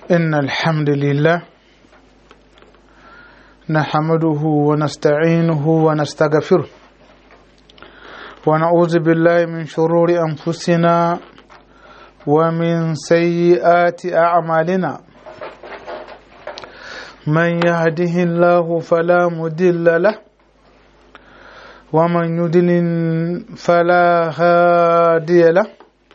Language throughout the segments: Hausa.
إن الحمد لله نحمده ونستعينه ونستغفره ونعوذ بالله من شرور أنفسنا ومن سيئات أعمالنا من يهده الله فلا مضل له ومن يضلل فلا هادي له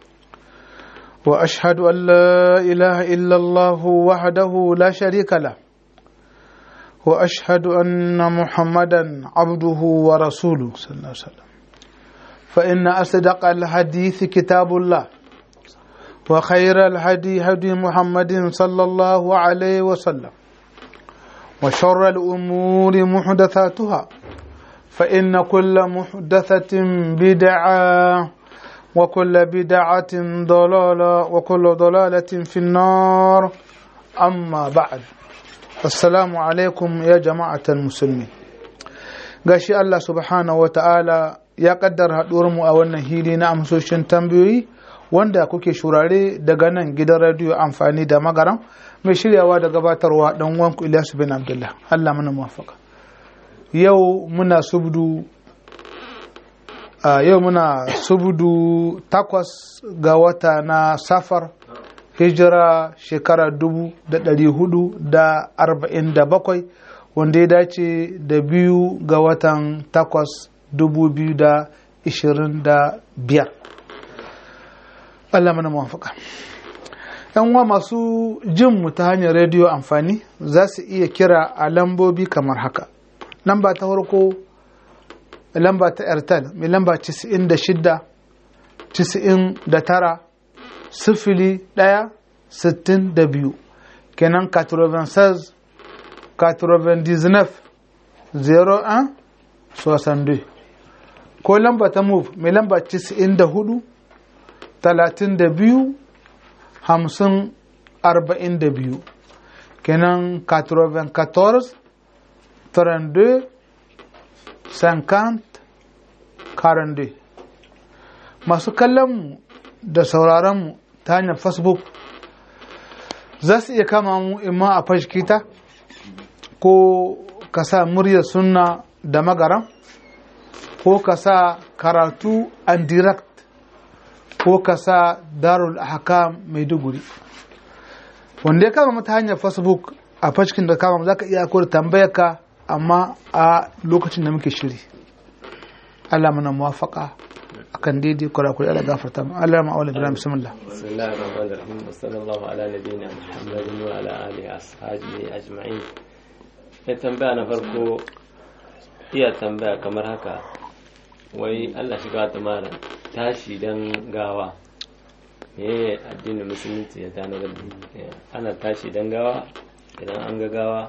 واشهد ان لا اله الا الله وحده لا شريك له واشهد ان محمدا عبده ورسوله صلى الله عليه وسلم فان اصدق الحديث كتاب الله وخير الهدي هدي محمد صلى الله عليه وسلم وشر الامور محدثاتها فان كل محدثه بدعه وكل بدعة ضلالة وكل ضلالة في النار أما بعد السلام عليكم يا جماعة المسلمين gashi Allah subhanahu wata'ala ya kaddara mu a wannan hili na amsoshin tambayoyi wanda kuke shurare daga nan gidan radiyo amfani da magaran mai shiryawa da gabatarwa dan wanku Ilyasu bin Abdullah Allah mana muwafaka yau muna subdu a yau muna subudu takwas ga wata na safar hijira shekara dubu da ɗari hudu da arba'in da bakwai wanda ya dace da biyu ga watan takwas dubu biyu da ishirin da biyar Allah mana mawafaka yan uwa masu jin mu ta hanyar rediyo amfani za su iya kira a lambobi kamar haka lamba ta farko lamba ta airtel mai lamba 96 99 sifili ɗaya sittin da biyu kenan 96 99 01 62 ko lamba ta move mai lamba 94 32 50 42 kenan 94 32 50 42 masu kallonmu da sauraronmu ta hanyar facebook za su iya kama mu imma a fashkita ko ka sa muryar sunna da magaran ko ka sa karatu and direct ko ka sa darul ahkam maiduguri wanda ya kama mu ta hanyar facebook a fashkin da kama za ka iya akwai tambayar ka amma a lokacin da muke shiri Allah mana muwafaka akan daidai kurakuri Allah gafarta mu Allah ma aula bilam bismillah bismillahir rahmanir rahim sallallahu ala nabiyina muhammadin wa ala alihi ashabihi ajma'in sai tambaya na farko iya tambaya kamar haka wai Allah shiga ta mara tashi dan gawa me addinin musulunci ya tana da ana tashi dan gawa idan an ga gawa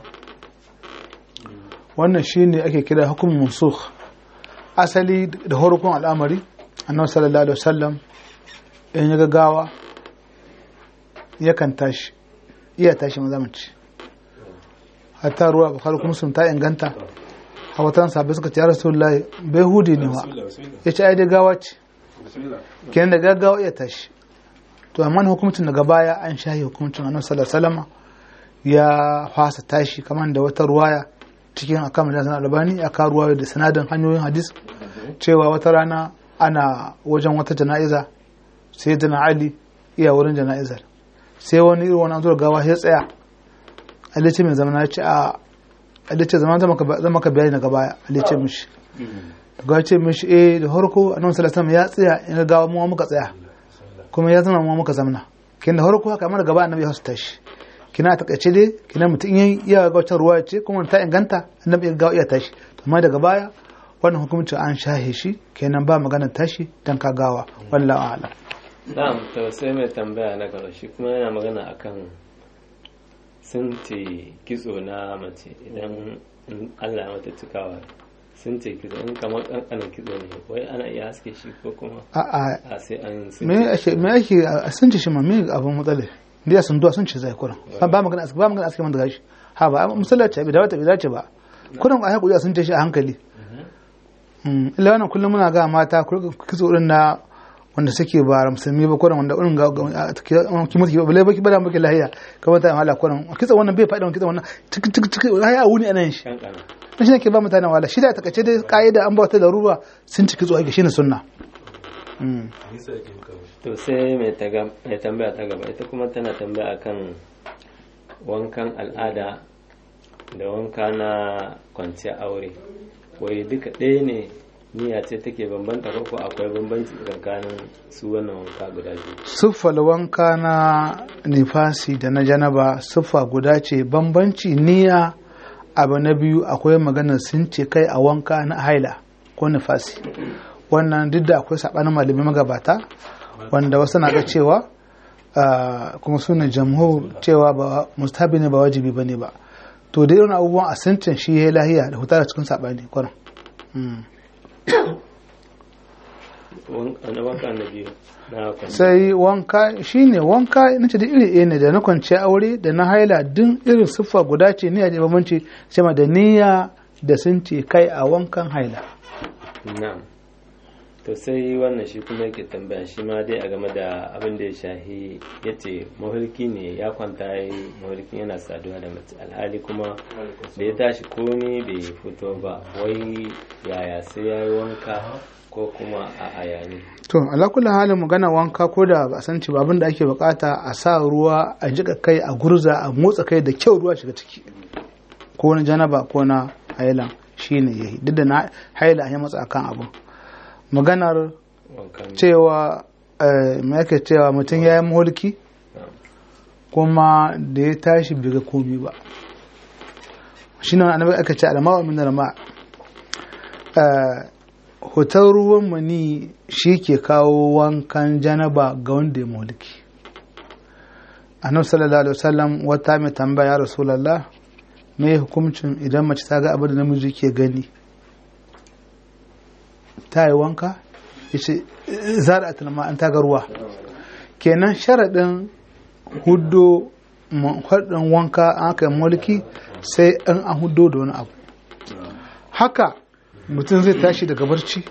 wannan shine ake kira hukumin mansukh asali da horukun al'amari annabi sallallahu alaihi wasallam in ya gagawa yakan tashi iya tashi maza mace hatta ruwa bukhari kuma sun ta inganta hawatan sabai suka ce ya rasulullahi bai hudi ne wa ya ce ai da gawa ce kenan da gaggawa iya tashi to amma hukumcin daga baya an shahi hukumcin annabi sallallahu alaihi wasallam ya fasa tashi kamar da wata ruwaya cikin akan da albani a karuwa da sanadin hanyoyin hadis cewa wata rana ana wajen wata jana'iza sai dana ali iya wurin jana'izar sai wani irin wani zuwa gawa ya tsaya alice mai zama na ce a alice zama zama ka bayani daga baya alice mishi daga ce mishi eh da harko annabi sallallahu alaihi ya tsaya in gawa mu muka tsaya kuma ya zama mu muka zamna kin da harko haka amma gaba annabi ya su tashi kina takaice dai kina mutum yin iya ga wata ruwa ce kuma ta inganta annabi ya ga iya tashi amma daga baya wannan hukumci an shahe shi kenan ba magana tashi dan ka gawa wallahu a'lam na'am to sai mai tambaya na gaba shi kuma yana magana akan sun ce kitso na mace idan Allah ya mata cikawa sun ce kitso in kamar kankanin kitso ne wai ana iya haske shi ko kuma a a sai an me ake me ake sun ce shi ma me abun matsala da sun duwa sun ce zai kuran ba magana aski ba magana aski man daga shi ha ba musallaci bai dace bai dace ba kuran a hakuri sun ce shi a hankali illa wannan kullum muna ga mata ku kitso din na wanda suke ba musulmi ba kuran wanda irin ga ki mutu ba bale baki bada maki lahiya kamar ta hala kuran kitsa wannan bai faɗi kitsa wannan tik tik tik haya wuni anan shi kankana dan shi ke ba mutane wala shi da takaice dai kaida an ba ta darura sun ciki zuwa ga shine sunna Mm. to sai mai taga- mai tambaya ta gaba ita kuma tana tambaya akan wankan al'ada da wanka na kwanciyar aure wai duka ɗaya ne niyya ce take bambanta ko ko akwai bambanci tsakanin su wannan wanka guda biyu siffar wanka na nifasi da na janaba siffa guda ce bambanci niyya abu na biyu akwai maganar sun ce kai a wanka na haila ko nifasi wannan duk da akwai saɓanin malamai magabata wanda wasu na ga cewa ah, kuma suna jamhur cewa ba mustahabi ne ba wajibi ba ne ba to da irin abubuwan a sintin shi ya lahiya da hutar cikin saɓani kwanan Mm. Wan- na wanka na biyu na kwanciyar sai wanka shine wanka nace da iri ɗaya ne da na kwanciya aure da na haila duk irin siffa guda ce niyya da bambanci sai ma da niyya da sun ce kai a wankan haila na'am to sai wannan shi kuma yake tambaya shi ma dai a game da abin da ya shahi ya ce mahulki ne ya kwanta ya yi mahulkin yana saduwa da mace alhali kuma da ya tashi komi bai fito ba wai yaya sai ya yi wanka ko kuma a ayani to alakula halin magana wanka ko da ba a san ci ba abin da ake bukata a sa ruwa a jika kai a gurza a motsa kai da kyau ruwa shiga ciki ko na janaba ko na haila shine yayi duk da na haila ya matsa akan abin maganar wankan cewa eh, me ake cewa mutum ya yi mulki kuma da ya tashi bai ga komi ba shi ne annabi aka ce alama min alma hoton ruwan mani shi ke kawo wankan janaba ga wanda ya mulki annabi sallallahu alaihi wasallam wata mai tambaya ya rasulullah me hukuncin idan mace ta ga abin da namiji ke gani ta yi wanka ya ce zara a tulma an taga ruwa kenan sharaɗin hudo haɗin wanka an aka yi mulki sai an an hudo da wani abu haka mutum zai tashi daga barci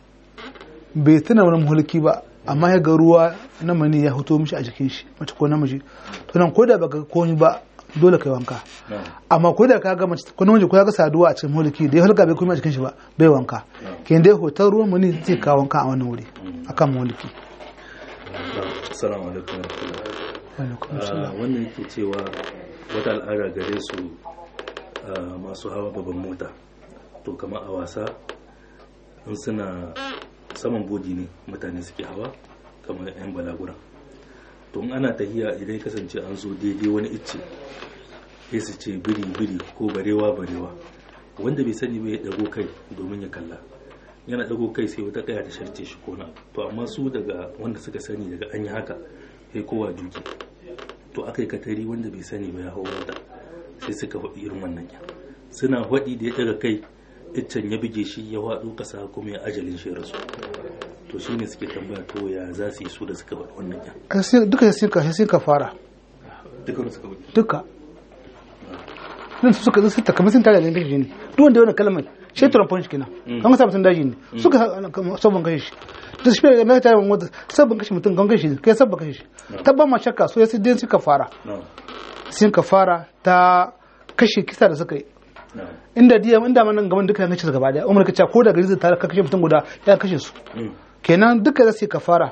bai tuna wani mulki ba amma ya ga ruwa na mani ya huto mishi a jikin shi mace ko namiji to nan ko da baka komi ba dole kai wanka amma ko da ka ga mace ko namiji ko ya ga saduwa a cikin mulki da ya halka bai komi a jikin shi ba bai wanka kin dai hoton ruwan mani zai kawo wanka a wannan wuri akan mulki Assalamu alaikum warahmatullahi. Ah, wannan yake cewa wata al'ada gare su ah, masu hawa gaban mota to kamar a wasa in suna saman bodi ne mutane suke hawa kamar 'yan balagura to in ana tahiya idan ya kasance an zo daidai wani icce sai su ce biri biri ko barewa barewa wanda bai sani bai dago kai domin ya kalla yana dago kai sai wata kaya ta sharce shi kona to amma su daga wanda suka sani daga an yi haka sai kowa duki to aka yi katari wanda bai sani ba ya hau wata sai suka faɗi irin wannan ya suna faɗi da ya daga kai iccen ya buge shi ya waɗo ƙasa kuma ya ajalin shi ya rasu to shi ne suke tambaya to ya za su yi su da suka faɗi wannan ya duka sai ka sai ka fara dukkan suka faɗi duka nan su suka zai takamai sun tare da kashe ne duk wanda wani kalmar shi turan punch kenan kan ka sa mutum daji ne suka sabon kashe shi da shi da mai tare wanda sabon kashe mutum kan kashe kai sabon kashe shi tabba ma shakka so ya sai dai suka fara na sun ka fara ta kashe kisa da suka yi na inda diya inda man nan gaban duka ya kashe su gaba daya umar kace ko da gari zai tare ka kashe mutum guda ya kashe su mm, kenan duka za su yi kafara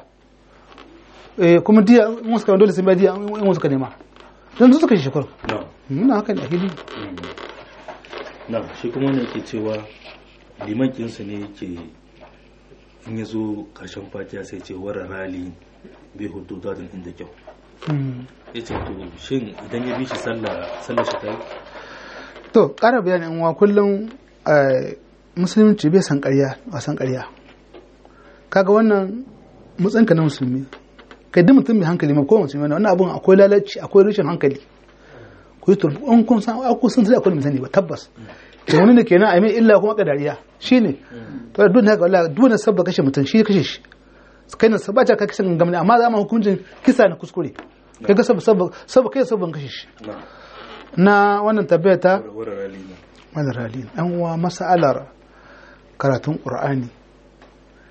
eh kuma diya in suka dole sun bai diya in wasu ka nema dan su suka shi shukuru na muna haka ne a hili mm. na shi kuma wanda yake cewa liman kinsu ne yake in ya zo karshen fatiya sai ce wara rali bai hudu dadin inda kyau Mm. ya ce to shin idan ya bi shi sallah sallah shi ta yi to ƙara bayani in wa kullum eh, musulunci bai san ƙarya wasan ƙarya kaga wannan mutsinka na musulmi kai duk mutum mai hankali ma ko musulmi ne wannan abun akwai lalaci akwai rashin hankali ku yi turbi an kun san aku sun sai akwai mai sani ba tabbas to wani ne kenan a mai illa kuma ka dariya shine to duk haka wallahi duk wani sabba kashe mutum shi ya kashe shi kai na sabba ta ka kashe gangamni amma za mu hukuncin kisa na kuskure kai ga sabba sabba sabba kai sabban kashe shi na na wannan tabbata ta wara rali na madarali ɗan uwa mas'alar karatun ƙur'ani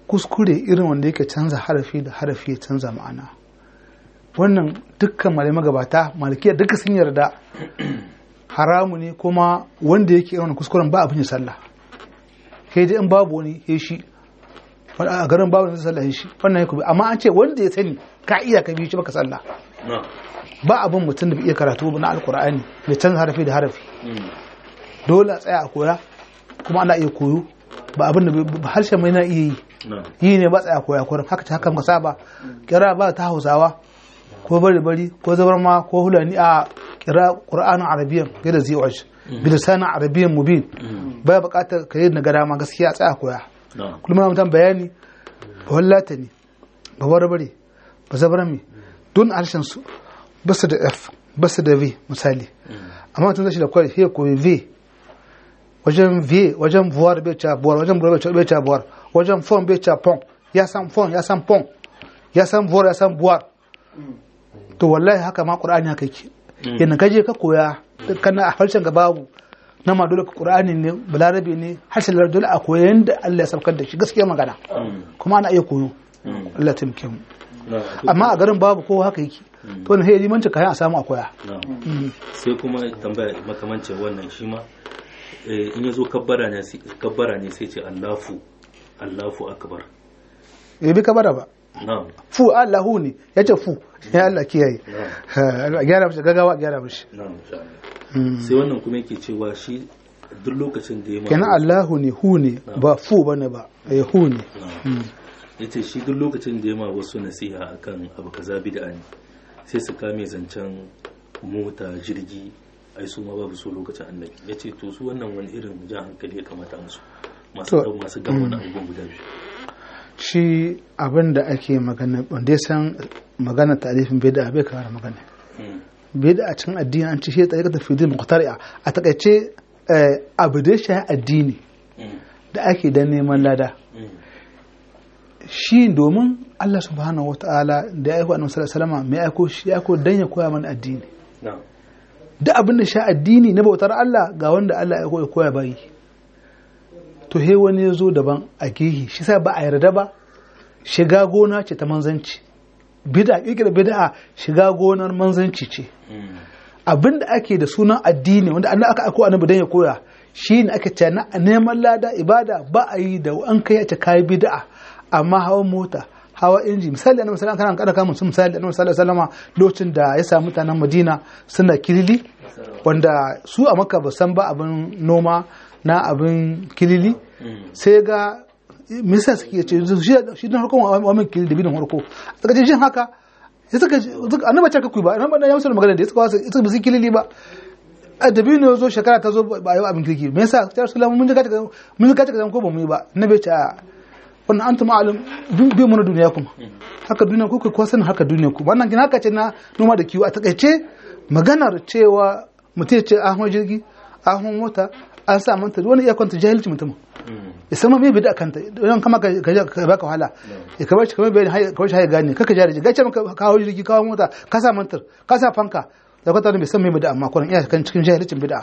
kuskure irin wanda yake canza harafi da harafi ya canza ma'ana wannan dukkan malamai magabata malikiya duka sun yarda haramu ne kuma wanda yake irin kuskuren ba abin ya sallah kai dai in babu wani ya shi a garin babu wani sallah ya shi wannan ya kubi amma an ce wanda ya sani ka iya ka biyu shi baka sallah ba abin mutum da bai iya karatu na alkur'ani da canza harafi da harafi dole a tsaya a koya kuma ana iya koyo ba abin da harshen mai na iya yi yi ne ba tsaya koya kurin haka ta haka muka saba kira ba ta hausawa ko bari bari ko zabarma ko hulani a kira qur'anin arabiyyan gida zi'uj bilisanin arabiyyan mubin baya bukatar ka yi nagara ma gaskiya tsaya koya kullum na mutan bayani ba wallata ne ba barbare ba zabarmi don harshen su basu da f basu da v misali amma mutum zai da kwari sai koyi v wajen v wajen buwar bai ca buwar wajen buwar bai ca buwar wajen fon bai ca pon ya san fon ya san pon ya san buwar ya san buwar to wallahi haka ma qur'ani haka yake yana ka je ka koya kana a harshen ga babu na ma dole qur'ani ne balarabe ne harshen lar dole a koya yanda Allah ya saukar da shi gaskiya magana kuma ana iya koyo Allah ya taimake mu amma a garin babu kowa haka yake to ne sai limanci kayan a samu a koya sai kuma tambaya makamancin wannan shi ma in ya zo kabbara ne sai ce Allahu Allahu akbar bai bi kabara ba fu Allahu ne ya ce fu ya Allah kiyaye a gyara mishi gagawa a gyara mishi sai wannan kuma yake cewa shi duk lokacin da ya ma kenan Allahu ne hu ne ba fu bane ba ya hu ne yace shi duk lokacin da ya ma wasu nasiha akan abu kaza bid'a ne sai su kame zancen mota jirgi ai su ma babu su lokacin annabi yace to su wannan wani irin jan hankali ya kamata musu masu masu gama wani abubuwan guda biyu shi abin da ake magana wanda ya san magana tarifin bida bai kawar magana bida a cikin addini an ci shi tsarika da fidin muqtari'a a takaice abu da shi addini da ake da neman lada shi domin Allah subhanahu wataala da ya aiko annabi sallallahu alaihi wasallam mai aiko shi ya aiko dan ya koya mana addini da abin da sha addini na bautar Allah ga wanda Allah ya koya bayi to he wani ya zo daban a gehi shi sa ba a yarda ba shiga gona ce ta manzanci bid'a kirkira bid'a shiga gonar manzanci ce abin da ake da sunan addini wanda Allah aka aiko annabi dan ya koya shine aka ce na neman lada ibada ba a yi da an kai ta kai bid'a amma hawan mota hawa inji misali annabi sallallahu alaihi wasallam kana kama misali annabi sallallahu alaihi wasallam lokacin da ya samu mutanen Madina suna kilili wanda su a Makka ba san ba abin noma na abin kilili sai ga misa suke ce shi na harkon wa min kilili da bidin harko suka ce jin haka ya suka annabi ce ka ba annabi ya musu magana da ya suka wasu suka bisu kilili ba a da biyu zo shekara ta zo ba yi abin kirki me yasa ta rasu mun ji ka mun ji ka ko ba mu yi ba annabi ce wannan an tuma alim bi mana duniya kuma haka duniya ku ko sanin haka duniya ku wannan kin haka ce na noma da kiwo a takaice maganar cewa mutum ce ahon jirgi ahon mota an sa manta wani iya kwanta jahilci mutum ya san ma me bi da kanta don kama ka baka wahala ya kamar shi kamar bayani kawai shi gane kaka jari ji gace maka kawo jirgi kawo mota ka sa mantar ka sa fanka da kwata bai san me bi da amma kuran iya kan cikin jahilcin bid'a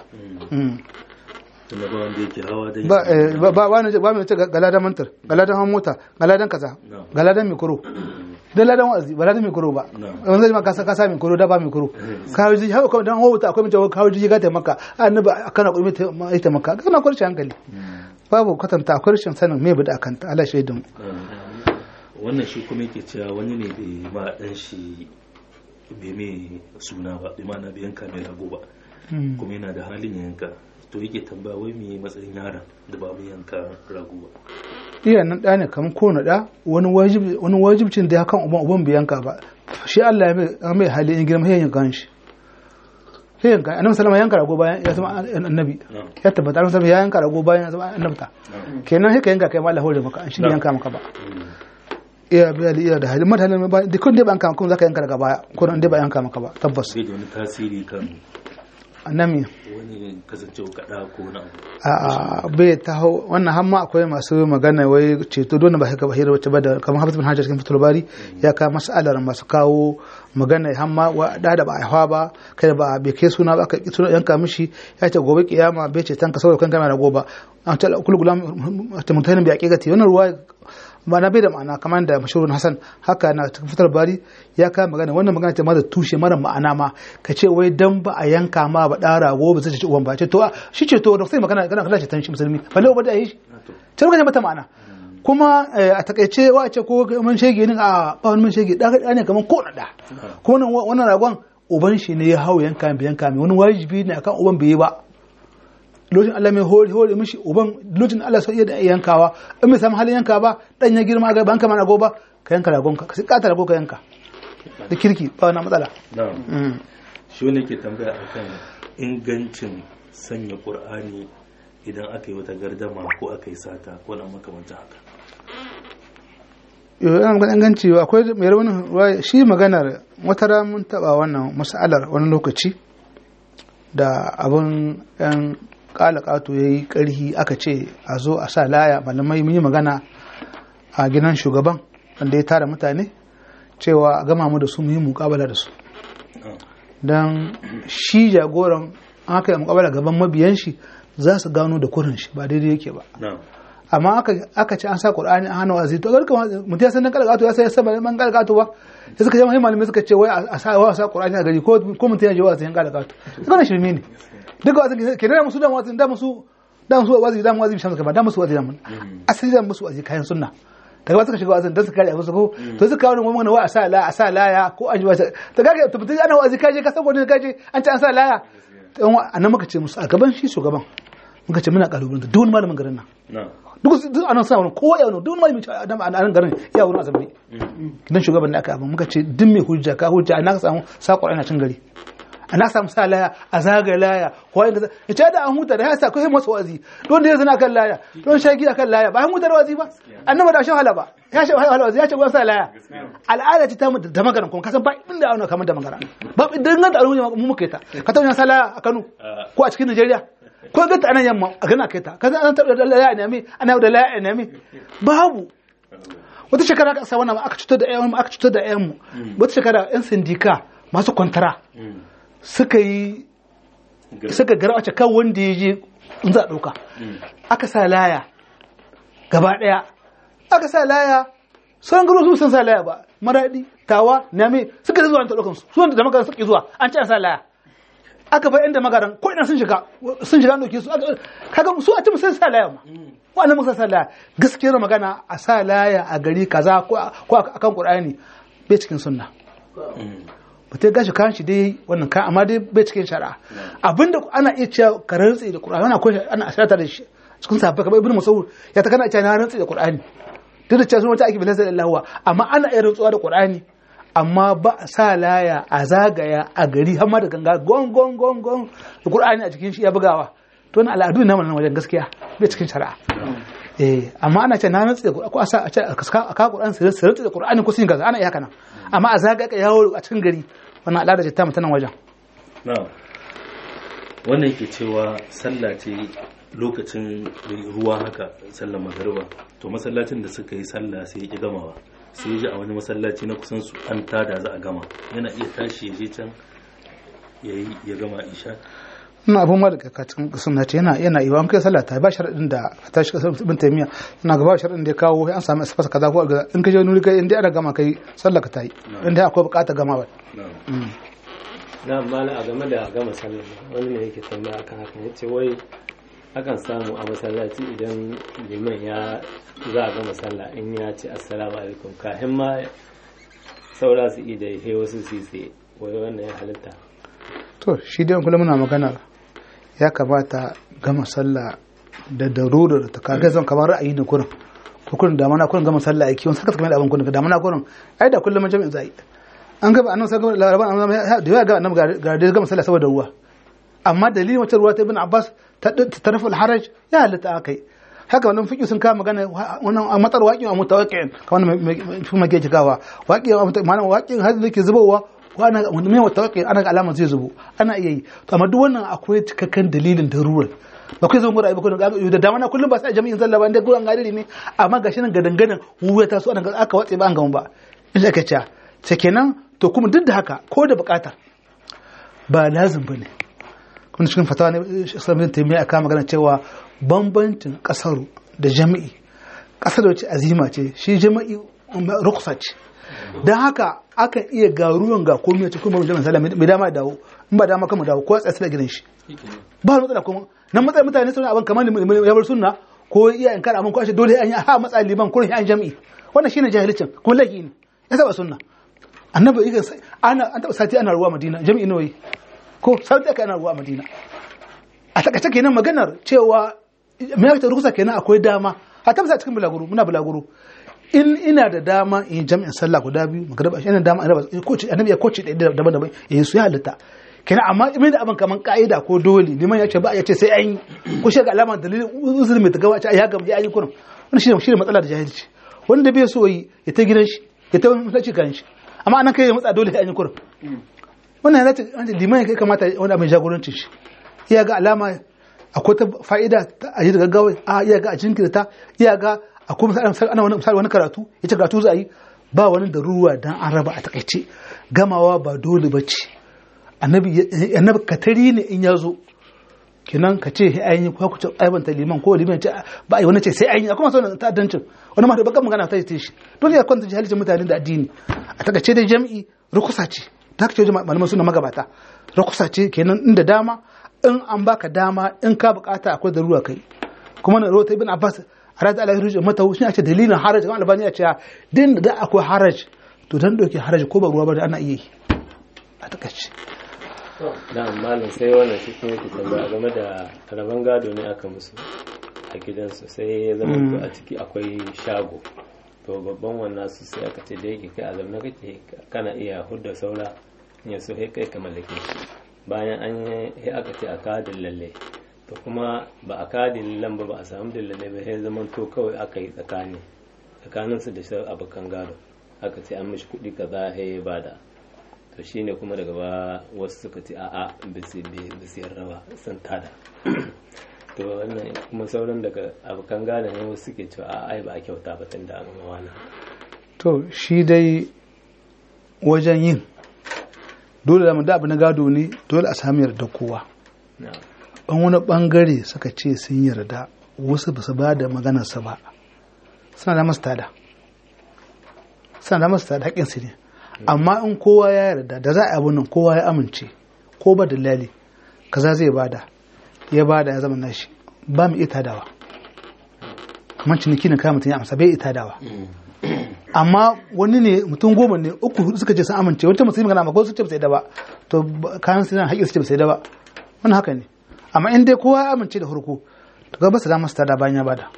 tunda ba wanda yake hawa dai ba ba wani ba mai ce galadan mantar galadan hawan mota galadan kaza galadan mikro dan ladan wa'azi ba ladan mikro ba wanda zai ma kasa kasa mikro da ba mikro kawo ji haka dan hawo ta akwai mutum kawo ji ga ta maka annabi kana kurmi ta maka kana kurci hankali babu kwatanta akwai rashin sanin me bada kanta Allah shaidun wannan shi kuma yake cewa wani ne bai ma dan shi bai mai suna ba bai ma na bai yanka mai rago ba kuma yana da halin yanka to yake tambaya wai me matsayin yaron da ba mu yanka rago ba iya nan ɗa ne kamar kowane ɗa wani wajibcin da ya kan uban uban bai yanka ba shi Allah ya mai hali in girma ya yanka shi sai yanka annabi sallama yanka rago bayan ya zama annabi ya tabbata annabi sallama ya yanka rago bayan ya zama annabta kenan sai ka yanka kai ma Allah hore maka an shi yanka maka ba iya biya da iya da hali mata halin ba da kun dai ba yanka maka zaka yanka daga baya ko dai ba yanka maka ba tabbas bai da wani tasiri kan annabi wani kasancewa kaɗa ko na a bai ta hau wannan hamma akwai masu magana wai ceto don ba haka bahira wacce ba da kamar hafiz bin hajar cikin fitul bari ya kawo mas'alar masu kawo magana hamma wa da da ba a hawa ba kai da ba bai kai suna ba aka suna yanka mishi ya ce gobe kiyama bai ce tanka saboda kan kana da goba an ta kullu gulam ta mutanen bi aqiqati wannan ruwa ma'ana bai da ma'ana kamar da mashahurun hasan haka na cikin fitar bari ya kama magana wannan magana ce ma da tushe mara ma'ana ma ka ce wai dan ba a yanka ma ba ɗan rago ba zai ci uwan ba ce to shi ce to da sai magana kana kana ce tan shi musulmi balle ba da yi shi ta rubuta mata ma'ana kuma a takaice wa ce ko mun shege ne a ba wani mun shege da ne kamar ko na da ko wannan ragon uban shi ne ya hau yanka mai yanka mai wani wajibi ne akan uban bai yi ba lokacin Allah mai hori hori mishi uban lokacin Allah sai iya da yankawa in bai samu halin yanka ba dan ya girma ga banka mana go ba ka yanka ragon ka sai kata rago ka yanka da kirki ba wani matsala na'am shi ne ke tambaya akan ingancin sanya qur'ani idan aka yi wata gardama ko aka yi sata ko na makamancin haka yau yana magana inganci akwai mai rawanin shi maganar wata mun taba wannan mas'alar wani lokaci da abin yan kalakato ya yi karhi aka ce a zo a sa laya malamai mun yi magana a gidan shugaban wanda ya tara mutane cewa a gama mu da su mu yi mukabala da su don shi jagoran aka yi mukabala gaban mabiyan shi za su gano da kurin shi ba daidai yake ba amma aka ce an sa qur'ani an hana wazi to garka mutum ya san dan kalakato ya san san ban kalakato ba sai suka ce mai malamai suka ce wai a sa wa sa qur'ani a gari ko ko mutum ya je wazi yan kalakato suka na shirme ne duka wazi ke da musu da wazi da musu da musu wazi da wazi bishan suka ba da musu wazi da mun asali da musu wazi kayan sunna daga ba suka shiga wazin dan su kare abin su ko to suka kawo wani wa a sa la a sa laya ko an ji wata to kaga to mutum ana wazi kaje ka san gudun kaje an ce an sa laya to annan muka ce musu a gaban shi shugaban muka ce muna kalubalen da duk malamin garin nan duk duk anan sa wani kowa ya wani duk malamin a nan garin ya wani azumi dan shugaban da aka abin muka ce duk mai hujja ka hujja ana samu sako ina cin gari ana samu sa laya a zaga laya ko inda ya ce da an huta da ya sa kai masa wazi don da ya zana kan laya don shagi akan laya ba an huta da wazi ba annabi da shan hala ba ya shan hala wazi ya ce sa laya al'ada ce ta mu da magana kuma kasan ba inda ana kamar da magana ba idan ga da al'umma mu muka ta ka tauna sa laya a Kano ko a cikin Najeriya ko ga ta anan yamma a gana kai ta ka san an tabbata da laya ne mi ana da laya ne mi babu wata shekara aka sa wannan aka cutar da ƴan aka cutar da ƴan mu wata shekara ƴan sindika masu kwantara suka yi suka gara wace kan wanda ya je in za a ɗauka aka sa laya gaba ɗaya aka sa laya sauran garo su sun sa laya ba maraɗi tawa name suka da zuwa an ɗaukan su su da magaran suke zuwa an ce an sa laya aka bar inda magaran ko ina sun shiga sun shiga ɗauke su kaga su a ce sun sa laya ma wannan muka sa laya gaskiyar magana a sa laya a gari kaza ko akan qur'ani bai cikin sunna mutum gashi kayan shi dai wannan kayan amma dai bai cikin shari'a abinda ana iya cewa ka rantsi da qur'ani ana koyi ana asirata da shi cikin sahabbai kamar ibnu mas'ud ya ta kana cewa na rantsi da qur'ani duk da cewa sun wata ake bilasa lillahi amma ana iya rantsuwa da qur'ani amma ba a sa laya a zagaya a gari har ma da ganga gon gon gon gon da qur'ani a cikin shi ya bugawa to wannan al'adu ne nan wajen gaskiya bai cikin shari'a eh amma ana ce na rantsi da ko a sa a ce a ka qur'ani sai rantsi da qur'ani ko sun gaza ana iya haka nan amma a zagaya yawo a cikin gari wannan al'ada ce ta mutanen wajen wannan ke cewa sallah ce lokacin ruwa haka sallar magariba to masallacin da suka yi sallah sai ya ki gamawa sai ya ji a wani masallaci na kusan su an tada za a gama yana iya tashi ya je can ya yi ya gama isha ina abun ma daga kacin sunna ce yana yana yi an kai sallah ta ba sharadin da ka tashi kasar ibn taymiya ina gaba sharadin da ya kawo an samu asfasa kaza ko in ka je nuri kai in dai ana gama kai sallah ka tayi in dai akwai bukata gama ba na mala a game da gama sallah wani ne yake tambaya akan haka yace wai akan samu a masallaci idan liman ya za a gama sallah in ya ce assalamu alaikum kafin ma saura su ida ya wasu su tsaye wai wannan ya halitta to shi dai kullum muna magana ya kamata gama sallah da darurar ta kaga zan kamar ra'ayi da kurin ko kurin da mana kurin gama sallah aiki wani saka kamar abin kurin da mana kurin ai da kullum jami'in zai an gaba annabi sallallahu alaihi wasallam da ya ga annabi ga da gama sallah saboda ruwa amma dalilin wata ruwa ta ibn abbas ta tarafa al-haraj ya halatta akai haka wannan fiqh sun kama magana wannan a matsar waƙin a mutawaqqi'in kamar mai fi make cikawa waƙin ma'ana waƙin har da ke zubowa ana mai mutawaqqi'in ana ga alama zai zubo ana iya yi to amma duk wannan akwai cikakken dalilin darurar ba kai zama ra'ayi ba kun ga da dama na kullum ba sai jami'in zalla ba inda gurin gadiri ne amma gashi nan gadangadan wuya ta so ana aka watse ba an gama ba in aka ce ce kenan to kuma duk da haka ko da bukata ba lazim bane kuma cikin fatawa ne islamin taimiyya aka magana cewa bambancin kasaru da jami'i kasar wace azima ce shi jama'i ruksa ce don haka akan iya ga ruwan ga komai ta kuma jama'a sallah mai dama dawo in ba dama kama dawo ko tsaye da gidan shi ba matsala kuma nan matsayin mutane suna abin kamar ya bar sunna ko iya in kar abin ko ashe dole an yi ha matsa liman kurin an jami'i wannan shine jahilcin kuma laifi ne ya saba sunna annabi yake ana an taba sati ana ruwa madina jami'i nawa ko sati aka ana ruwa madina a takaice kenan maganar cewa me ya ta rukusa kenan akwai dama a tabbata cikin bulaguro muna bulaguro in ina da dama in jami'in sallah guda biyu magana ina da dama annabi ya koci daban-daban ya yi su ya halitta kenan amma imin da abin kaman ka'ida ko dole liman ya ce ba ya ce sai an yi ko shi ga alama dalilin uzuri mai tagawa ce ya gama ya yi kurin wannan shi ne matsala da jahilci wanda bai so yi ya ta gidan shi ya ta mutaci kan shi amma anan kai ya matsa dole sai an yi kurin wannan ya ce liman ya kai kamata wani abin jagorancin shi iya ga alama akwai ta fa'ida a yi da gaggawa a iya ga a jinkirta iya ga akwai misali ana wani misali wani karatu ya ce karatu za a yi ba wani da ruwa dan an raba a takaice gamawa ba dole ba ce annabi katari ne in ya zo kenan ka ce ai yi ko ku ce aibanta liman ko liman ce ba ai wani ce sai ai yi akwai masu ta'addancin wani ma da bakan magana ta ce shi dole ya kwanta jahilcin mutane da addini a takaice dai jam'i rukusa ce ta kace malaman suna magabata rukusa ce kenan inda dama in an baka dama in ka bukata akwai darura kai kuma na rawata ibn abbas arad ala ruju mata shi ce dalilin haraj kan albani ya ce din da akwai haraj to dan dauke haraj ko ba ruwa ba ana iya yi a takaice da malam sai wannan shi kuma yake tambaya game da rabon gado ne aka musu a gidansu sai ya zama to a ciki akwai shago to babban wannan su sai aka ce da yake kai a zamna kake kana iya hudda saura ya so kai kai ka mallake shi bayan an yi aka ce a kadin lalle to kuma ba a kadin lallen ba ba a samu lalle ba sai zaman to kawai aka yi tsakani tsakanin su da shi abokan gado aka ce an mishi kuɗi kaza ya bada to shine kuma daga ba wasu suka ce a'a bisi yarda ba sun tada to wannan kuma sauran daga abokan gado ne wasu suke cewa a'a ai ba a kyauta ba tun da an mawana to shi dai wajen yin dole da da abu na gado ne dole a sami yarda kowa an wani bangare suka ce sun yarda wasu ba su ba da maganarsa ba suna da masu tada suna da masu tada haƙƙinsu ne amma in kowa ya yarda da za a abu nan kowa ya amince ko ba dalali kaza zai bada ya bada ya zama nashi ba mu iya tadawa kamar ciniki na kayan mutum ya amsa bai iya tadawa amma wani ne mutum goma ne uku hudu suka ce sun amince wancan musulmi magana amma ko su ce ba sai da ba to kayan su haƙƙi su ce ba sai da ba wannan haka ne amma in dai kowa ya amince da farko to ga ba su da masu tada bayan ya bada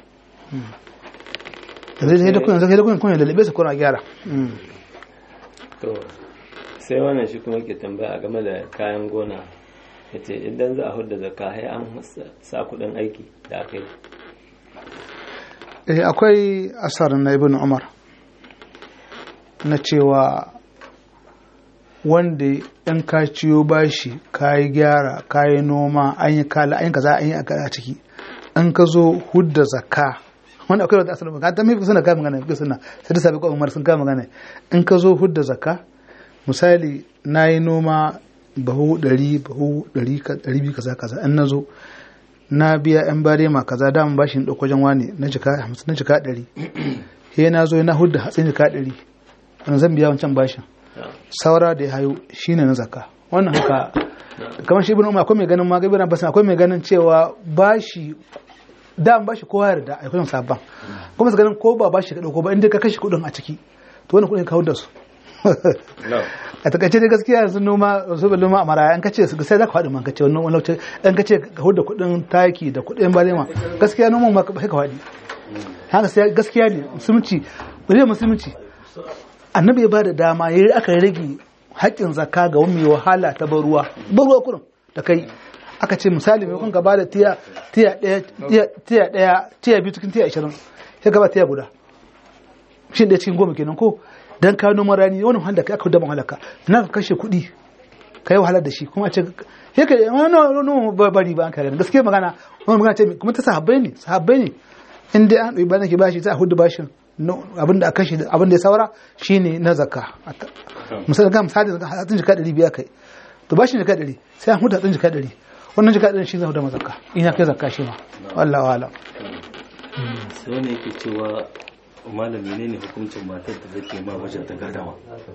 da zai da kuyan zai da kuyan kuyan lalabe su kuna gyara to sai wannan shi kuma ke tambaya game da kayan gona ya ce idan za a hudu da zakka an sa kudin aiki da aka yi eh akwai asar na ibn umar na cewa wanda in ka ciyo bashi ka yi gyara ka yi noma an yi kala an yi kaza an yi a ciki in ka zo hudda zakka wanda akwai wata asalin ka ta mafi suna kai magana fi suna sai da sabi umar sun kai magana in ka zo hudda zakka misali na yi noma bahu ɗari bahu ɗari biyu kaza kaza in na zo na biya yan barema kaza damun bashin ɗauko wajen wani na jika hamsin na jika ɗari he na zo na hudda hatsin jika ɗari wani zan biya wancan bashin saura da ya hayo shine na zakka wannan haka kamar shi ibn umar akwai mai ganin magabi na basan akwai mai ganin cewa bashi da bashi kowa yarda a kudin sabban kuma su ganin ko ba bashi ka dauko ba inda ka kashe kudin a ciki to wannan kudin ka da su a takaice dai gaskiya yanzu noma su bin noma a maraya an kace sai za ka faɗi man kace wannan wani lokaci an kace ka huda kudin taki da kudin balema gaskiya noman ma sai ka faɗi haka sai gaskiya ne musulunci bare musulunci annabi ya bada dama yayi aka rage haƙƙin zakka ga wani wahala ta bar ruwa bar ruwa kurin da kai aka ce misali mai kun gaba da tiya tiya ɗaya tiya ɗaya tiya biyu cikin tiya ashirin sai gaba tiya guda shi ɗaya cikin goma kenan ko dan ka noma rani wani wahala kai aka dama halaka na ka kashe kuɗi ka yi wahala da shi kuma a ce sai ka wani noma bari ba an kare gaskiya magana wani magana ce kuma ta sahabbai ne sahabbai ne in dai an ɗauki bayan ke bashi za a hudu bashin abinda a kashe abinda ya saura shine na zakka misali ga misali hatsin jika ɗari biya kai to bashin jika ɗari sai an hudu hatsin jika ɗari wannan jika ɗari shi zai hudu mazakka ina kai zakka shi ma wallahu alam sai wani yake cewa malam menene hukuncin matar da take ma wajen ta gadama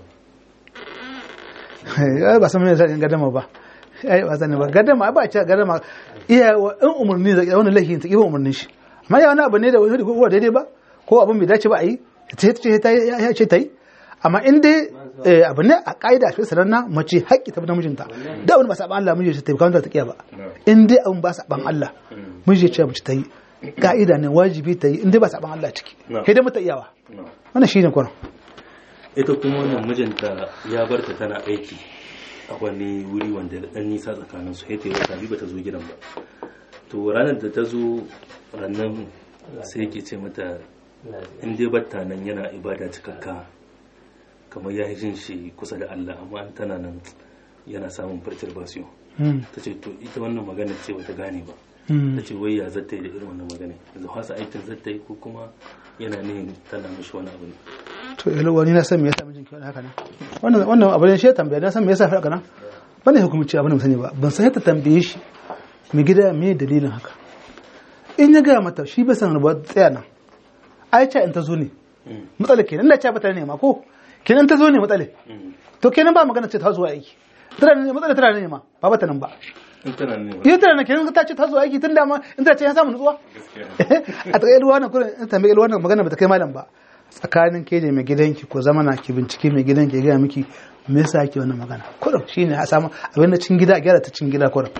ai ba san me yasa gadama ba ai ba sani ba gadama ba ce gadama iya wa in umarni da wani laifin ta kiba umarnin shi amma ya wani abu ne da wani ko daidai ba ko abin bai dace ba a yi ta ce ta ya ce ta yi amma in dai eh, abu ne a ka'ida shi sananna mace haƙƙi ta bi namijinta da wani ba saban Allah miji ta yi kawai ta kiya ba in dai abin ba saban Allah miji ya ce mace ta yi ka'ida ne wajibi ta yi in dai ba saban Allah ciki Na. sai dai mata iyawa wannan shine kwanan ita kuma wannan mijinta ya bar ta tana aiki a wani wuri wanda da ɗan nisa tsakanin su ta yi wata biyu ba ta zo gidan ba to ranar da ta zo rannan sai yake ce mata in dai batta nan yana ibada cikakka kamar ya yi jin shi kusa da Allah amma an tana nan yana samun perturbation Mm, ta ce to ita wannan magana ce bata gane ba mm. ta ce wai ya zata yi da irin wannan magana yanzu hasa aikin zata yi ko kuma yana nihin tana mishi wani abu ne to yalo wani na san me yasa mijinki wani haka nan wannan wannan abu ne shi ya tambaya na san me yasa haka nan bane hukumci abin da sani ba ban san yadda tambaye shi me gida me dalilin haka in ya ga mata shi bai san ba tsaya nan ai ce in ta zo ne matsala kenan da ce ba ta nema ko kenan ta zo ne matsala to kenan ba magana ce ta zo aiki tana ne matsala tana ne ma ba ba ta nan ba in tana ne ba ita tana ne kenan ta ce ta zo aiki tun da ma in ta ce ya samu nutsuwa a takaice ruwa na kurin in tambaye ruwa na magana ba ta kai malam ba tsakanin ke da mai gidanki ko zama na ki bincike mai gidanki ya gaya miki me yasa ake wannan magana kurin shine a samu abin da cin gida a gyara ta cin gida kurin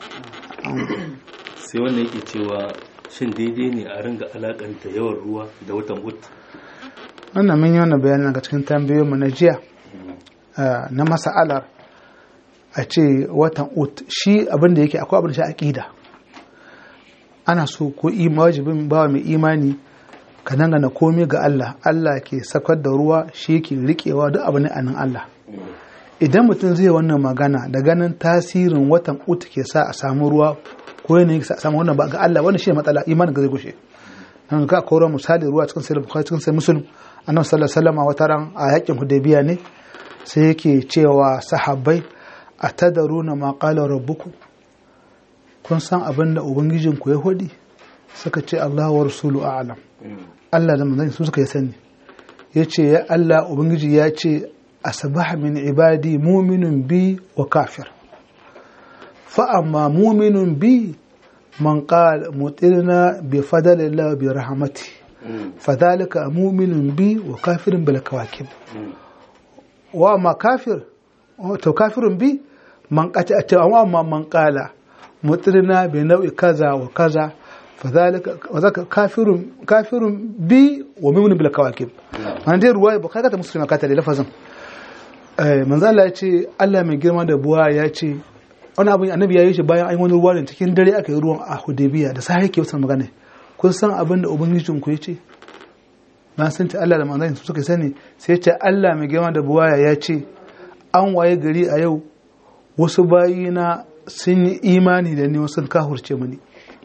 sai wannan yake cewa shin daidai ne a ringa alakanta yawan ruwa da watan ut wannan mun yi wannan bayanin daga cikin tambayoyin mu na jiya ah, na masa'alar a ce watan ut shi abin da yake akwai abin da shi aqida ana so ko ima wajibin bawa mai imani ka dangana komai ga Allah Allah ke sakar da ruwa shi ke riƙewa duk abin a nan Allah idan mutum zai wannan magana da ganin tasirin watan ut ke sa a samu ruwa ko yanayin sa a samu wannan ba ga Allah wannan shi ne matsala imanin ga zai gushe nan ga koro misali ruwa cikin sahih bukhari cikin sahih muslim annabi sallallahu alaihi wasallam wata ran a yakin hudaybiya ne sai yake cewa sahabbai atadaruna ma qala rabbukum kun san abin da ubangijinku ya hudi suka ce Allah wa rasulu a'lam Allah da manzon su suka yi sani yace ya Allah ubangiji ya ce asbaha min ibadi mu'minun bi wa kafir fa amma mu'minun bi man qala mutirna bi fadlillah bi rahmati fadhalika mu'minun bi wa kafirun bil kawakib wa amma kafir to kafirun bi man qata wa amma man qala mutirna bi nau'i kaza wa kaza fadhalika wa zaka kafirun kafirun bi wa mu'minun bil kawakib an dai ruwaya ba kaga ta musulma ka ta da lafazin eh manzo Allah ya ce Allah mai girma da buwa ya ce wani abin annabi ya yi shi bayan an yi wani ruwa ne cikin dare aka yi ruwan a Hudaybiya da sai yake wata magana kun san abin da ubangijin ku ya ce na san ta Allah da manzon su suka sani sai ce Allah mai girma da buwaya ya ce an waye gari a yau wasu bayina sun yi imani da ni wasu sun kahurce mani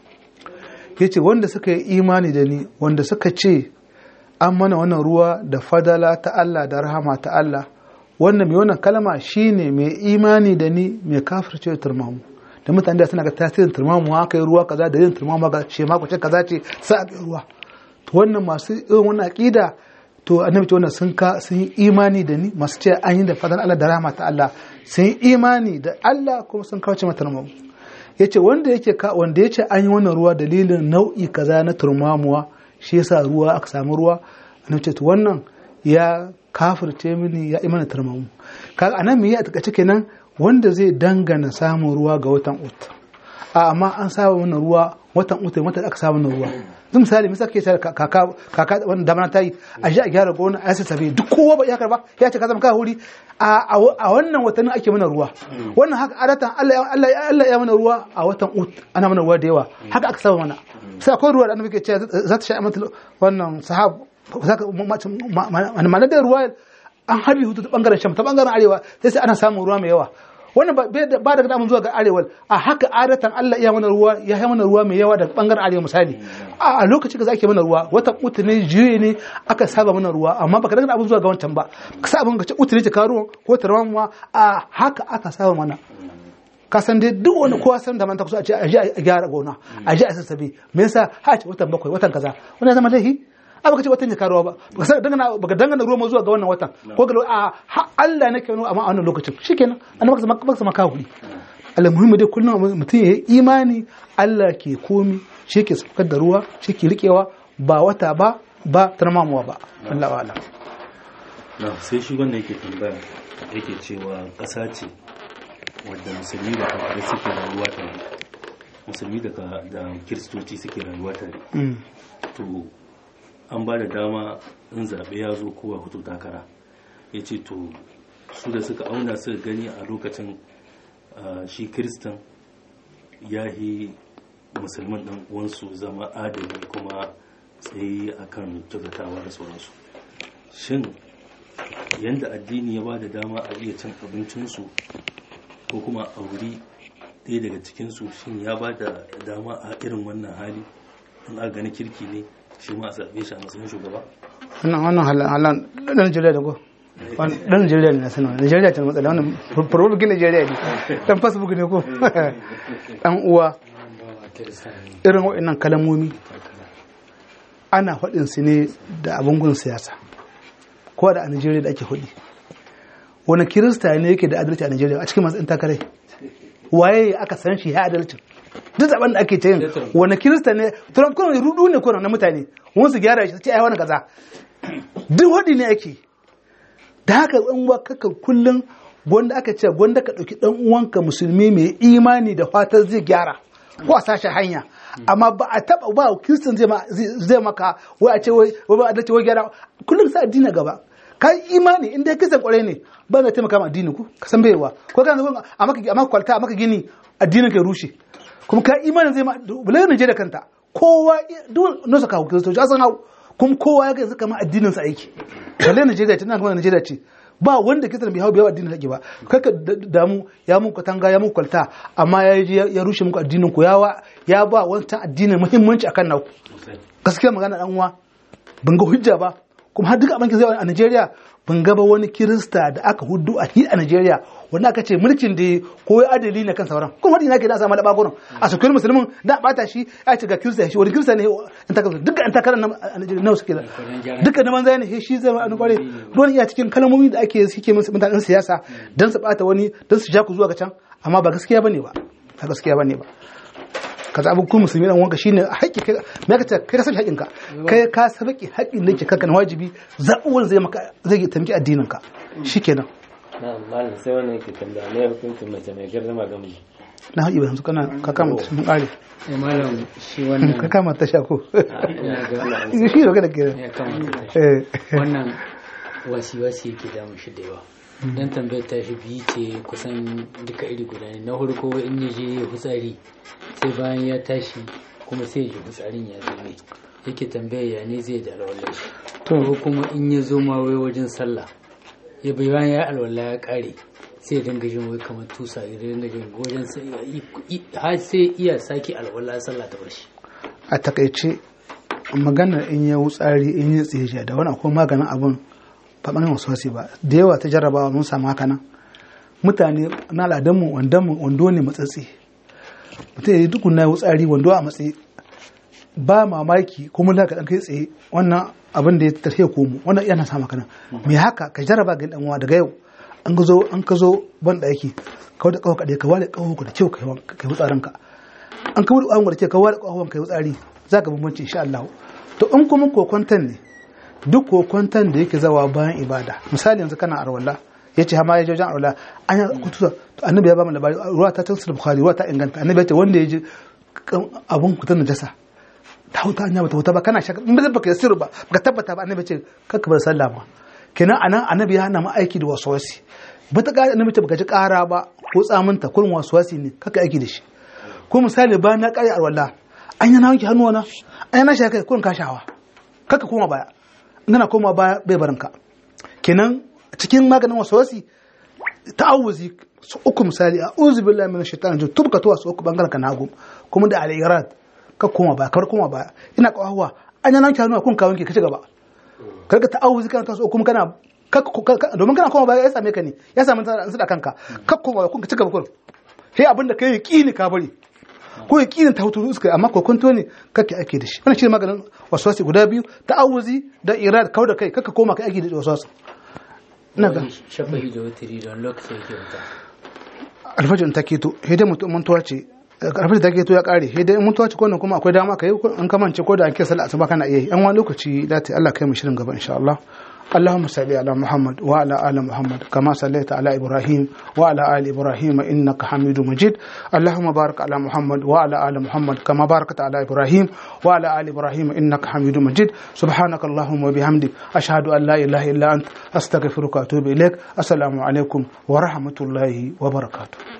ya ce wanda suka yi imani da ni wanda suka ce an mana wannan ruwa da fadala ta Allah da rahama ta Allah wannan mai wannan kalma shine mai imani da ni mai kafirce da turmamu da mutane da suna ga tasirin turmamu haka yi ruwa kaza da yin turmamu ga shema kwace kaza ce sa a ruwa to wannan masu irin wannan aqida to annabi ce wannan sun ka sun yi imani da ni masu ce an yi da fadar Allah da rahama ta Allah sun yi imani da Allah kuma sun kauce mata turmamu yace wanda yake ka wanda yace an yi wannan ruwa dalilin nau'i kaza na turmamuwa shi yasa ruwa aka samu ruwa annabi ce to wannan ya kafirce mini ya imana turmamu kaga anan me ya taka kenan wanda zai dangana samun ruwa ga watan ut a amma an saba wannan ruwa watan ut watan aka saba wannan ruwa zan misali misali ke cewa kaka kaka wannan damana ta yi a ji a gyara gona a yasa sabi duk kowa ba ya karba ya ce ka zama ka huri a wannan watanin ake mana ruwa wannan haka adatan Allah Allah Allah ya mana ruwa a watan ut ana mana ruwa da yawa haka aka saba mana sai akwai ruwa da annabi ke cewa za ta sha mata wannan sahab ma'ana da ruwa an harbi hutu ta bangaren sham ta bangaren arewa sai sai ana samun ruwa mai yawa wannan ba daga damun zuwa ga arewa a haka adatan Allah iya mana ruwa ya yi mana ruwa mai yawa daga bangaren arewa misali a lokaci da ake mana ruwa wata utu ne juye ne aka saba mana ruwa amma baka daga abin zuwa ga wancan ba ka sa abin ka ce utu ne ka ruwan ko tarwan a haka aka saba mana ka san dai duk wani kowa san da man ta kusa a ce a je a gyara gona a je a sassabe me yasa ha ce watan bakwai watan kaza wannan zama laifi a baka ce watan ya karuwa ba baka san dangana baka dangana ruwa zuwa ga wannan watan ko ga a ha Allah nake nuna amma a wannan lokacin shikenan annabi baka baka sama kawo Allah muhimmi dai kullum mutum ya yi imani Allah ke komi shi ke saukar da ruwa shi ke rikewa ba wata ba ba tarmamuwa ba Allah wa'ala na sai shi wanda yake tambaya yake cewa ƙasa ce wadda musulmi da kafirai suke rayuwa tare musulmi da ka- da kiristoci suke rayuwa tare to an ba da dama in zaɓe ya zo kowa hutu takara ya ce to su da suka auna suka gani a lokacin ah, shi kiristan ya yi musulman ɗan uwansu zama adali kuma tsaye akan kyautatawa da sauransu shin yadda addini ya ba da dama a iya cin abincinsu ko kuma a wuri ɗaya daga cikinsu shin ya ba da dama a irin wannan hali in aka gani kirki ne shi ma a zaɓe shi a matsayin shugaba wannan wannan halan halan dan Najeriya da ko Wan- dan Najeriya ne na sanar Najeriya ta matsala wannan probably Najeriya ne dan Facebook ne ko dan uwa irin waɗannan kalamomi ana faɗin su ne da abin gun siyasa ko da a Najeriya da ake faɗi wani kirista ne yake da adalci a Najeriya a cikin masu ɗin takarai waye aka san shi ya adalci duk zaben da ake ta yin wani kirista ne turan kuna rudu ne kuna na mutane wani su gyara shi ce ai wani kaza duk waɗi ne ake da haka in wa kaka kullum gwanda aka ce gwanda ka ɗauki ɗan uwanka musulmi mai imani da fatan zai gyara ko a sashi hanya amma ba a taɓa ba kiristan zai ma- zai zai maka wai a ce wai wai ba a dace wai gyara kullum sa addini gaba ka yi imani in dai kisan kwarai ne ba zai taimaka ma addini ku ka san baiwa ko kana zuwa a maka a maka kwalta a maka gini addinin ka ya rushe kuma ka imanin zai ma bulai Najeriya kanta kowa duk nosa kawo kiristoci a san hau kuma kowa ya ga yanzu kamar addinin sa aiki balle Najeriya ce nan kuma Najeriya ce ba wanda kisan bai hau bai hau addinin haƙi ba kai ka d- damu ya muku katanga ya muku kwalta amma ya je ya rushe muku addinin ku ya wa ya ba wancan addinin muhimmanci akan naku gaskiya magana dan uwa ban ga hujja ba kuma har duka abin ke zai a Najeriya ban ga ba wani kirista da aka hudu a hi a Najeriya wanda aka ce mulkin da ko ya adali ne kan sauran kuma wani ke da samu da bagunan a sukuyar musulmin da bata shi ya ce ga kirista shi wani kirista ne in ta duka an takarar nan a Najeriya nawa suke da duka na banza ne he shi zai an kware don iya cikin kalmomi da ake suke musu mutanen siyasa dan su bata wani dan su ja ku zuwa ga can amma ba gaskiya bane ba ba gaskiya bane ba ka zaɓi ku musulmi dan wanka shine haƙƙi kai me ka ce kai ka san haƙƙin ka kai ka san haƙƙin haƙƙin da yake kanka na wajibi zaɓuwan zai maka zai tamki addinin ka shikenan na malam sai wannan yake tambaya ne hukuncin mace mai girma ga miji na haƙi ba yanzu kana ka kama ta mun ƙare eh malam shi wannan ka kama ta shako ina ga shi da kada ke ya kamata eh wannan wasi-wasi yake damun shi da yawa dan tambayar ta shi biyu ce kusan duka iri guda ne na farko in ya je hutsari sai bayan ya tashi kuma sai ya ji hutsarin ya zo mai yake tambayar ya ne zai da alwallar shi ko kuma in ya zo ma wai wajen sallah ya bai bayan ya alwala ya kare sai ya dinga jin wai kamar tusa ya dinga jin wajen sai har sai iya sake alwala sallah ta bar shi a takaice maganar in ya wutsari in ya tseje da wani akwai maganin abun ba ɓangaren wasu wasi ba da yawa ta jarrabawa mun samu haka nan mutane na al'adunmu wandonmu wando ne matsatsi mutum ya yi dukkan na wutsari wando a matsayi ba mamaki kuma da ka ɗan kai tsaye wannan abin da ya tafiya komo wannan yana samu haka nan me haka ka jarraba ga ɗan uwa daga yau an ka zo an ka zo ban ɗaki ka wada ƙawa kaɗai ka wada ƙawa ka da kyau ka yi wutsarinka an ka wada ƙawa da kyau ka wada ƙawa ka yi wutsari za ka bambanci insha Allah to in kuma kokwantan ne duk kokwantan da yake zawa bayan ibada misali yanzu kana arwala ya ce hama ya je wajen arwala an yi kutusa to annabi ya ba mu labari ruwa ta tansu bukhari ruwa ta inganta annabi ya ce wanda ya ji abun kutan najasa ta huta anya bata huta ba kana shaka in ba baka yasiru ba baka tabbata ba annabi ya ce kakka bar sallah ma kenan anan annabi ya hana mu aiki da waswasi bata ga annabi ta baka ji kara ba ko tsaminta kullum waswasi ne kakka aiki da shi ko misali ba na kare arwala an yana wanke hannuwana an yana shi kai kullum kashawa kakka koma baya nana koma baya bai barinka kenan cikin maganin waswasi ta'awuzi su uku misali a uzu billahi min shaitan jin tubka tuwa su uku bangaren ka nagu kuma da al-irad ka koma baya kar koma baya ina kawawa an yana wanke hannuwa kun ka wanke ka ci gaba karka ta'awuzi kana taso kuma kana domin kana koma baya ya same ka ne ya same ta da kanka ka koma kun ka ci gaba kun sai abin da kai yaqini ka bari ko yaqinin ta hutu iska amma kokonto ne kake ake da shi wannan shi maganin waswasi guda biyu ta'awuzi da irad kau da kai kaka koma kai ake da waswasi ina ga shafa'i da wutiri don lokaci yake wuta alfajin ta keto hidai mutum mantuwa ce alfajin ta keto ya kare hidai mantuwa ce ko kuma akwai dama ka yi an kamance ko da an kira sallah asuba kana iya yi an wani lokaci da ta Allah kai mu shirin gaba insha Allah اللهم صل على محمد وعلى آل محمد كما صليت على إبراهيم وعلى آل إبراهيم إنك حميد مجيد اللهم بارك على محمد وعلى آل محمد كما باركت على إبراهيم وعلى آل إبراهيم إنك حميد مجيد سبحانك اللهم وبحمدك أشهد أن لا إله إلا أنت أستغفرك وأتوب إليك السلام عليكم ورحمة الله وبركاته